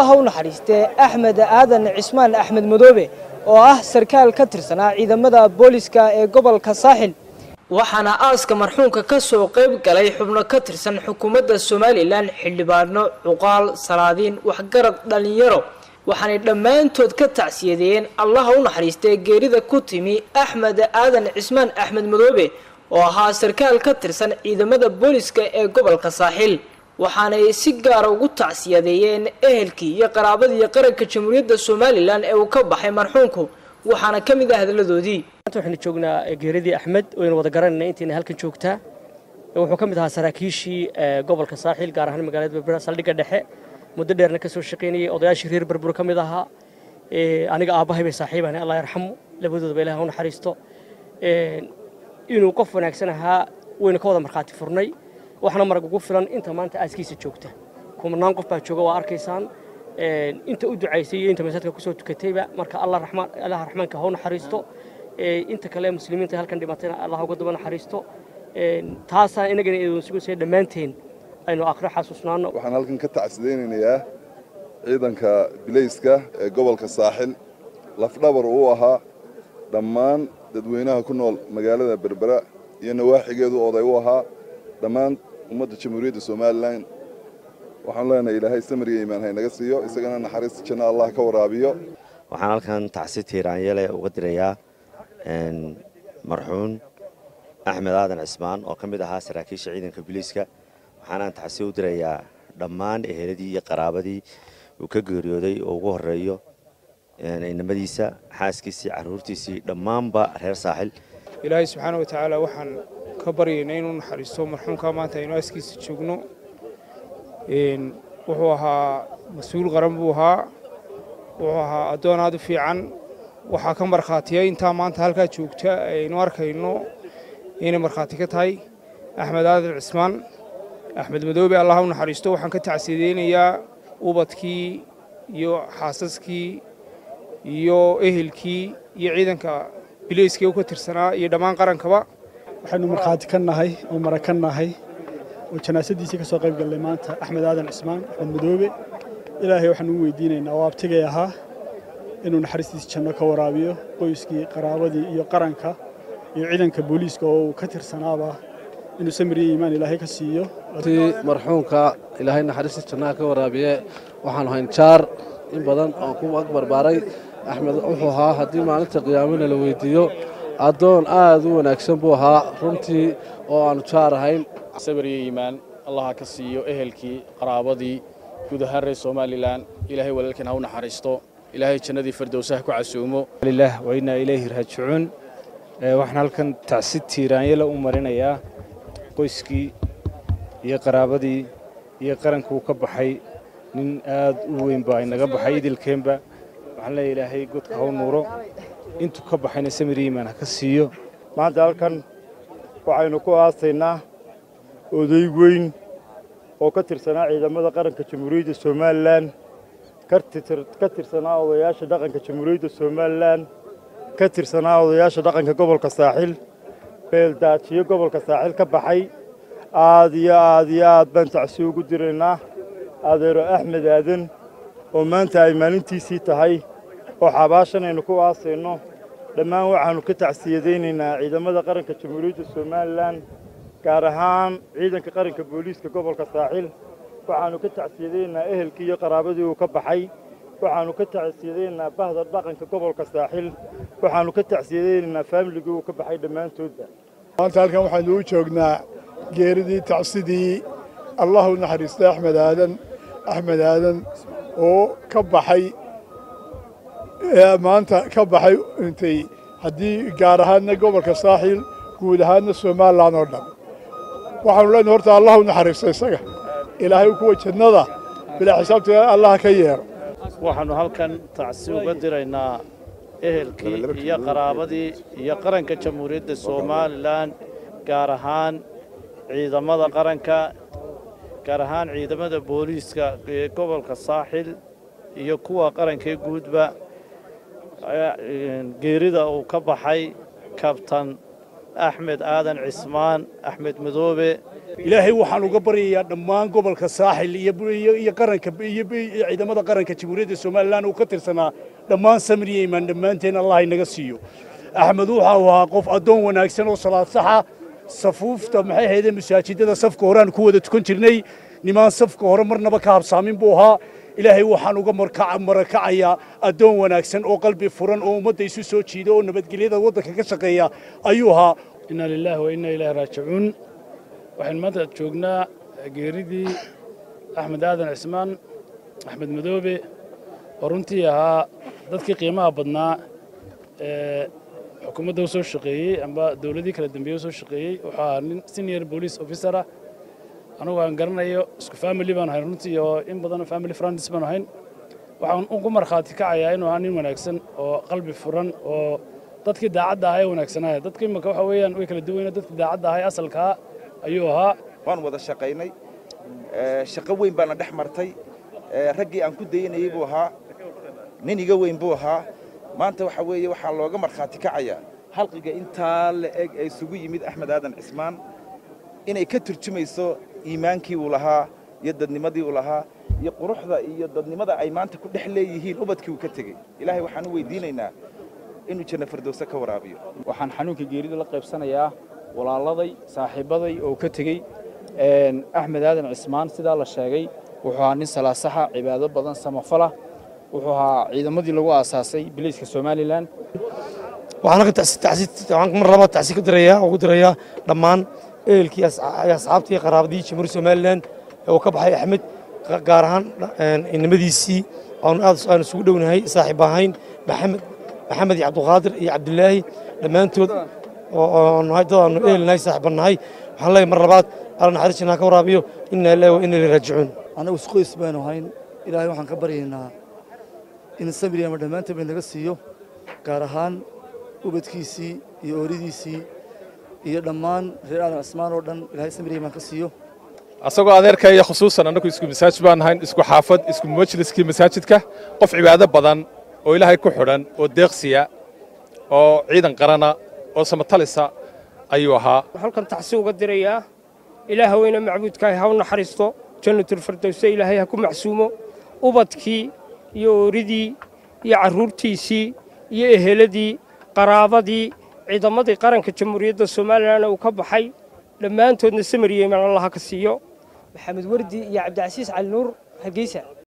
ha u naxariistee axmed aadan cismaan axmed madoobe oo ah sarkaal ka tirsanaa ciidamada booliska ee gobolka saaxil waxaana aaska marxuumka ka soo qayb galay xubno ka tirsan xukuumadda somalilan xildhibaano cuqaal salaadiin waxgarad dhallinyaro waxaanay dhammaantood ka tacsiyadeeyeen allaha u naxariistee geerida ku timi axmed aadan cismaan axmed madoobe oo ahaa sarkaal ka tirsan ciidamada booliska ee gobolka saaxil waxaanay si gaara ugu tacsiyadeeyeen ehelkii iyo qaraabadii qaranka jamhuuriyadda somalilan ee uu ka baxay marxuumku waxaana ka mid ah hadaladoodii maanta waxaynu joognaa geeradii axmed waynu wada garanayna intayna halkan joogtaa wuxuu ka mid ahaa saraakiishii gobolka saaxiil gaar ahaan magaalada berbera saldhigga dhexe muddo dheerna ka soo shaqaynayay odayaashii reer berbero ka mid ahaa aniga aabbahay bay saaxiibahna allah yarxamu labadoodaba ilaah u naxariisto inuu qof wanaagsan ahaa waynu ka wada markhaati furnay waxna marag ugu filan inta maanta aaskiisa joogta kumanaan qof baa jooga waa arkaysaan inta u ducaysay iyo inta masaajidka kusoo tukatayba marka allah raxmaan allaha raxmaanka ha u naxariisto inta kale muslimiinta halkan dhimatayna allah uga daba naxariisto taasaan inagana idin sugaysa dhammaanteen aynu akhri xasuusnaano waxaan halkan ka tacsidaynayaa ciidanka bilayska ee gobolka saaxil lafdhabar uu ahaa dhammaan dadweynaha ku nool magaalada berbera iyo nawaaxigeedu oday u ahaa dhammaan ummadda jamhuuriyadda somalilan waxaan leenahay ilaahay samriga iimaan haynaga siiyo isagana naxariista janno allah ka waraabiyo waxaan halkan tacsi tiiraanyele uga dirayaa marxuun axmed aadan cismaan oo ka mid ahaa saraakiisha ciidanka biliiska waxaanaan tacsi u dirayaa dhammaan eheladii iyo qaraabadii uu ka geeriyooday oo ugu horeeyo inamadiisa xaaskiisii carruurtiisii dhammaanba reer saaxil ilaahay subxaana wa tacaala waxaan ka baryaynaa inuu naxariisto marxuumka maanta aynu aaskiisa joogno wuxuu ahaa mas-uul qaran buu ahaa wuxuu ahaa addoon aad u fiican waxaa ka markhaatiyay intaa maanta halkaa joogta aynu arkayno inay markhaati ka tahay axmed aadan cismaan axmed madoobe allah u naxariisto waxaan ka tacsiyadeynayaa ubadkii iyo xaasaskii iyo ehelkii iyo ciidanka bilayskii u ka tirsanaa iyo dhammaan qarankaba waxaynu markhaati ka nahay oo mara ka nahay oo janaasadiisii ka soo qayb gallay maanta axmed aadan cismaan axmed madoobe ilaahay waxaanu u weydiinaynaa oo abtigay ahaa inuu naxariistiisa janno ka waraabiyo qoyskii qaraabadii iyo qaranka iyo ciidanka booliiska oo uu ka tirsanaaba inuu samiriyo iimaan ilaahay ka siiyo marxuumka ilaahay naxariistiisa jannaha ka waraabiye waxaanu hayn jaar in badan oo ku ag barbaaray axmed wuxuu ahaa haddii maalinta qiyaamana la weydiiyo addoon aad u wanaagsan buu ahaa runtii oo aannu jaar ahayn sabiriyo iimaan allaha ka siiyo ehelkii qaraabadii guud ahaan reer somalilan ilaahay walaalkiin ha u naxariisto ilaahay jannadii firdowsaha ku casuumo lilah wa innaa ilayhi raajicuun waxaan halkan tacsi tiiraanyala u marinayaa qoyskii iyo qaraabadii iyo qarankuu ka baxay nin aad u weyn baa inaga baxay idilkeenba waxaan leeya ilaahay godka ha u nuuro intuu ka baxayna samir iimaan ha ka siiyo maanta halkan waxaynu ku aasaynaa oday weyn oo ka tirsanaa ciidamada qaranka jamhuuriyadda somalilan ka tirsanaa odayaasha dhaqanka jamhuuriyadda somalilan ka tirsanaa odayaasha dhaqanka gobolka saaxil beeldaajiyo gobolka saaxil ka baxay aad iyo aad iyo aad baan tacsi ugu diraynaa adeero axmed aadan oo maanta ay maalintiisii tahay oo xabaashan aynu ku aasayno dhammaan waxaannu ka tacsiyadaynaynaa ciidamada qaranka jamhuuriyadda somalilan gaar ahaan ciidanka qaranka booliiska gobolka saaxil waxaannu ka tacsiyadaynaynaa ehelkii iyo qaraabadii uu ka baxay waxaannu ka tacsiyadaynaynaa bahda dhaqanka gobolka saaxil waxaannu ka tacsiyadaynaynaa faamiligii uu ka baxay dhammaantoodba maanta halkan waxaynu u joognaa geeridii tacsidii allah u naxariistay axmed aadan axmed aadan oo ka baxay maanta ka baxay intay haddii gaar ahaadna gobolka saaxiil guud ahaadna somalilan oo dhan waxaanu leenahay horta allah u naxariisto isaga ilaahay kuwa jannada bilaa xisaabta allah ka yeero waxaannu halkan tacsi uga diraynaa ehelkii iyo qaraabadii iyo qaranka jamhuuriyadda somalilan gaar ahaan ciidamada qaranka gaar ahaan ciidamada booliiska ee gobolka saaxil iyo kuwa qarankee guudba geerida uu ka baxay kabtan axmed aadan cismaan axmed madoobe ilaahay waxaan uga baryayaa dhammaan gobolka saaxil iyo qaranka iyo ciidamada qaranka jamhuuriyadda somalilan uu ka tirsanaa dhammaan samriya imaan dhammaanteen allah inaga siiyo axmed waxa uu ahaa qof addoon wanaagsan oo salaad saxa safuufta maxay ahaydee masaajidada safka horeaan ku wada tukan jirnay nimaan safka hore marnaba ka habsaamin buu ahaa ilaahay waxaan uga marakacayaa addoon wanaagsan oo qalbi furan oo ummadda isu soo jiida oo nabadgelyada waddanka ka shaqeeya ayuu ahaa inna lilaahi wa inna ilaahi raajicuun waxaynu maanta joognaa geeridii axmed aadan cismaan axmed madoobe oo runtii ahaa dadkii qiimaha badnaa ee xukuumadda u soo shaqeeyey amba dowladii kala dambeeye u soo shaqeeyey wuxuu ahaa nin senior police officer ah anugu aan garanayo isku family baan ahayn runtii oo in badan family friends baan ahayn waxaan ugu markhaati kacayaa inuu ahaa nin wanaagsan oo qalbi furan oo dadkii daacadda ahaa ee wanaagsanaya dadka imika waxa weeyaan way kala duwayna dadkii daacadda ahaa ee asalkaa ayuu ahaa waan wada shaqaynay shaqo weyn baana dhex martay raggii aan ku dayanayey buu ahaa nin iga weyn buu ahaa maanta waxa weeye waxaa looga markhaati kacayaa halqiga intaa la eg ee isugu yimid axmed aadan cismaan inay ka turjumayso iimaankii uu lahaa iyo dadnimadii uu lahaa iyo quruxda iyo dadnimada ay maanta ku dhex leeyihiin ubadkii uu ka tegey ilaahay waxaan u weydiinaynaa inuu janno fardowse ka waraabiyo waxaan xanuunka geerida la qaybsanayaa walaaladay saaxiibbaday oo ka tegey axmed aadan cismaan sidaa la sheegay wuxuu ahaa nin salaasaxa cibaado badan samafala wuxuu ahaa ciidamadii lagu aasaasay biliiska somalilan waxaan mar labaad tacsi ka dirayaa ugu dirayaa dhammaan ehelkii asxaabtii qaraabadii jamhuuriyadda somalilan ee uu ka baxay axmed gaar ahaan inamadiisii aanu aad aan isugu dhownahay saaxiib ahayn maxamed maxamed iyo cabdulqaadir iyo cabdilaahi dhammaantood oo nahay dad aanu ehelnahay saaxiiban nahay waxaan leeyahay mar labaad alla naxariistinaa ka waraabiyo inna ilaahi wa inna ilaihi raajicuun annagu isqoys baynu ahayn ilaahay waxaan ka baryaynaa in samriyama dhammaanteen bay naga siiyo gaar ahaan ubadkiisii iyo ooridiisii iyo dhammaan reer aadan cismaan oo dhan ilaahay samriyama ka siiyo asagoo adeerkaya khusuusan annagu isku masaajid baan ahayn isku xaafad isku majliskii masaajidka qof cibaado badan oo ilaahay ku xidhan oo deeqsiya oo ciidan qarana oo samatalisa ayuu ahaa halkan tacsi uga dirayaa ilaah weyne macbuudkaahi ha u naxariisto jannatulfirdowse ilaahay ha ku macsuumo ubadkii iyo ooridii iyo carruurtiisii iyo eheladii qaraabadii ciidamadii qaranka jamhuuriyadda somalilan uu ka baxay dhammaantoodna samariyeeman allaha ka siiyo maxamed wardi iyo cabdicasiis cali nuur hargeysa